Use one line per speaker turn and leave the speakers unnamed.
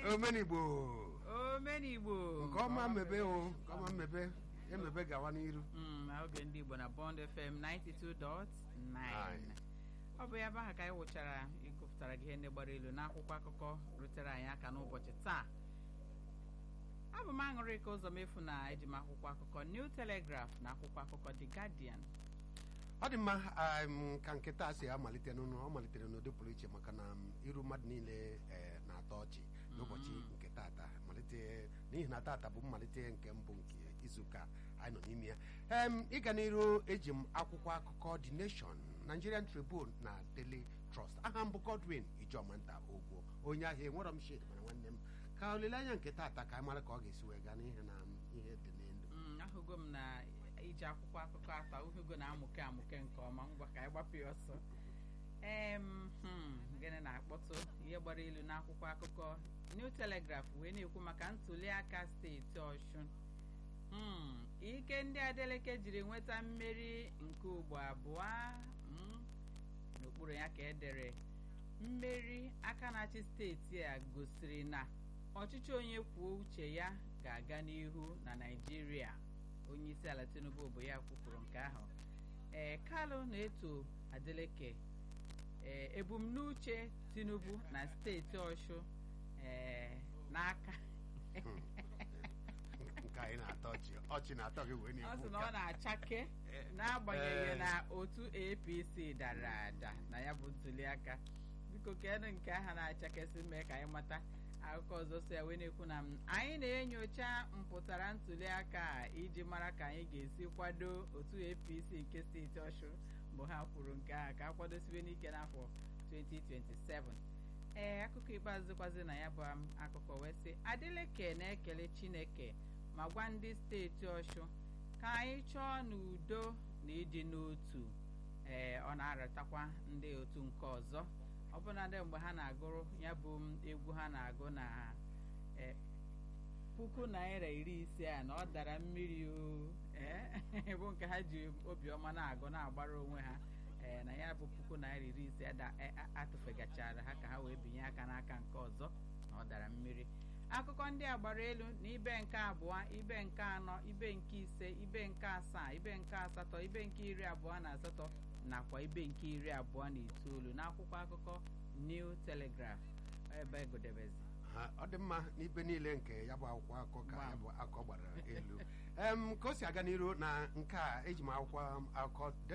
omenigbo
omenigbo
nke ọma mmebe o nke ọma mmebe emebe gawa n'iru
Mm, na oge ndị igbo na bond fm 92.9 ọ bụ ya bụ aha ka anyị wụchara ịgụpụtara gị ihe ndị gbara elu n'akwụkwọ akụkọ rutere anyị aka n'ụbọchị taa abụ m aṅụrị ka ụzọ mefu na eji m akwụkwọ akụkọ new telegraph na akwụkwọ akụkọ the guardian
ọ dị mma um, ka nke taa si amalite n'ụlọ ọ malitere n'ụdị pụrụ iche maka na um, iru mmadụ niile eh, na-atọ ọchị n'ụbọchị nke tata malite n'ihi na tata bụ mmalite nke mbụ nke izuụka anyị nọ n'ime ya em ịga n'iru eji m akwụkwọ akụkọ The Nation Nigerian Tribune na Daily Trust aha m bụ Godwin Ijomanta Ogbo onye ahịa enwerọ m shade mana nwanne m ka olileanya nke tata ka anyị mara ka ọ ga-esi wee gaa n'ihi na um, ihe dị n'elu
Mm, ahụgo m na iji akwụkwọ akụkọ atọ uhugo na-amụke amụke nke ọma ngwa ka anyị gbapụ ya ọsọ em hmm, gịnị na-akpọtụ ihe gbara ilu n'akwụkwọ akụkọ New Telegraph wee na-ekwu maka ntuli aka steeti Ọshụn Hmm, ike ndị Adeleke jiri nweta mmeri nke ugbo abụọ hmm, n'okpuru ya ka edere mmeri aka na-achị steeti a gosiri na ọchịchị onye kwuo uche ya ga-aga n'ihu na Naịjirịa onye isi ala Tinubu bụ ya kwupụrụ nke ahụ ee Kalụ na-eto Adeleke ee ebumnuche Tinubu na steeti Ọshụ ee n'aka
nke anyị na-atọ ọchị ọchị na-atọ gị wee
ọ
na-ekwu
sị na ọ
nke a.
na-achake n'agbanyeghị
Eh.
na otu APC dara ada na ya bụ ntuliaka biko kedụ nke aha na-achakesị mee ka anyị mata akụkọ ọzọ so ya wee na-ekwu na m, anyị na-enyocha mpụtara ntuliaka a iji mara ka anyị ga-esi kwado otu APC nke steeti Ọshụ mgbe ha kwuru nke ahụ ka a kwadosibe n'ike n'afọ 2027 ee akụkọ ikpeazụ kwazi na ya bụ um, akụkọ wee sị Adeleke na-ekele Chineke ma gwa ndị steeti Ọshụ ka anyị chọọ n'udo na ịdị n'otu ee ọ na-aratakwa ndị otu nke ọzọ ọbụnadị mgbe ha na-agụrụ ya bụ m egwu ha na-agụ na ee, puku naira iri ise a na ọ dara mmiri o ee bụ nke ha ji obiọma na-agụ na-agbara onwe ha ee na ya bụ puku naira iri ise ada- e- a- atụfegachara ha ka ha wee binye aka n'aka nke ọzọ na ọ dara mmiri akụkọ ndị a gbara elu na ibe nke abụọ ibe nke anọ ibe nke ise ibe nke asaa ibe nke asatọ ibe nke iri abụọ na asatọ nakwa ibe nke iri abụọ na itoolu n'akwụkwọ akụkọ New Telegraph ebe egodebezi
Ha, ọ dị mma n'ibe niile nke ya bụ akwụkwọ akụkọ ka
Gbam.
ya bụ akụkọ gbara elu em ka o si aga n'iru na nke a eji m akwụkwọ akụkọ